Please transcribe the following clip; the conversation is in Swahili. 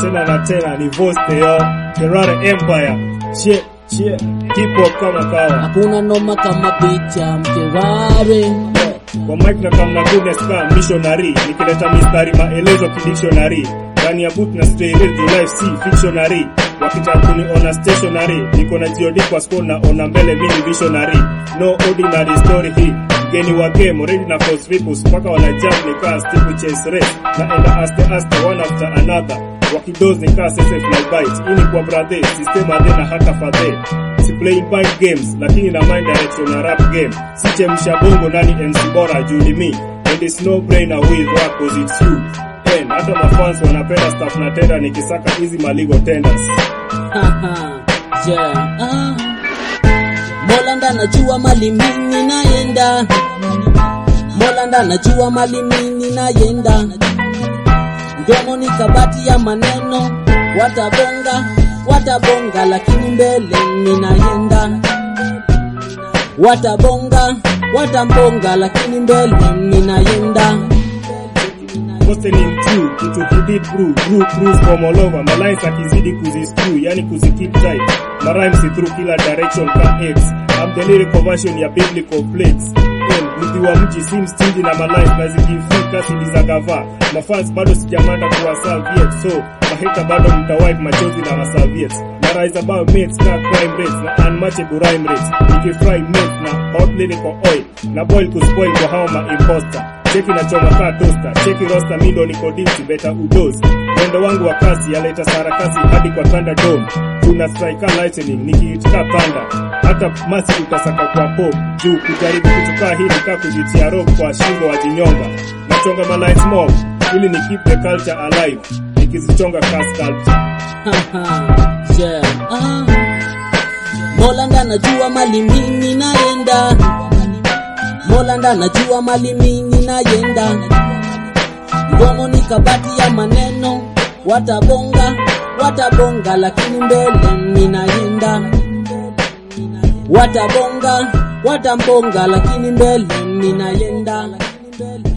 tena na tena ni voste yo Kerare Empire chie chie hip hop kama kawa hakuna noma kama picha mkerare kwa mic na kama goodness ka missionary nikileta mistari maelezo kidictionary ndani ya boot na stray real life si fictionary wakitaka kuniona stationary niko na jiodi kwa score na ona mbele mini visionary no ordinary story hii mgeni wa game already na cause ripples mpaka wana jump nikaa stick chase race naenda aste aste one after another wakidoz nikaa sese fly bite hii ni kwa brother system adhe na hata fadhe si playing mind games lakini na mind direction na rap game si chemsha bongo nani MC bora juu ni me and it's no brainer who is rap cause it's you and hata mafans wanapenda stuff na tenda nikisaka hizi maligo tenders yeah. ah. Mola ndo anajua mali mimi naenda, Mola ndo anajua mali mimi naenda. Mdomo ni kabati ya maneno, watabonga watabonga, lakini mbele mimi naenda. Watabonga watambonga, lakini mbele mimi naenda. Hustling true, kitu kudid brew, brew brews from all over. My lines akizidi kuziscrew, yani kuzikeep tight. My rhymes si through kila direction ka X. I'm the lyrical version ya biblical plates. And mti wa mji si mstingi na my lines na zikifika sidi za gava. Mafans bado sijamanda kuwa Soviet, so mahita bado mtawipe machozi na masaviets. Na rise above mates na crime rates na unmatchable rhyme rates. Nikifry mates na hot lyrical oil. Na boil kuspoil kwa hao ma imposter cheki na choma kaa tosta cheki rosta mindo niko dipsi beta udos mwendo wangu wa kasi yaleta sarakasi hadi kwa thunder dome tuna strike lightning nikiitika thunder hata masi utasaka kwa pop juu kujaribu kutukaa hili kaa kujitia rope kwa shingo wa jinyonga nachonga ma lights mob ili ni keep the culture alive nikizichonga kaa sculpture yeah. ah. Mola ndo anajua mali mimi naenda, Mola ndo anajua mali mimi naenda. Mdomo ni kabati ya maneno, watabonga watabonga, lakini mbele mimi naenda. Watabonga watambonga, lakini mbele mimi naenda.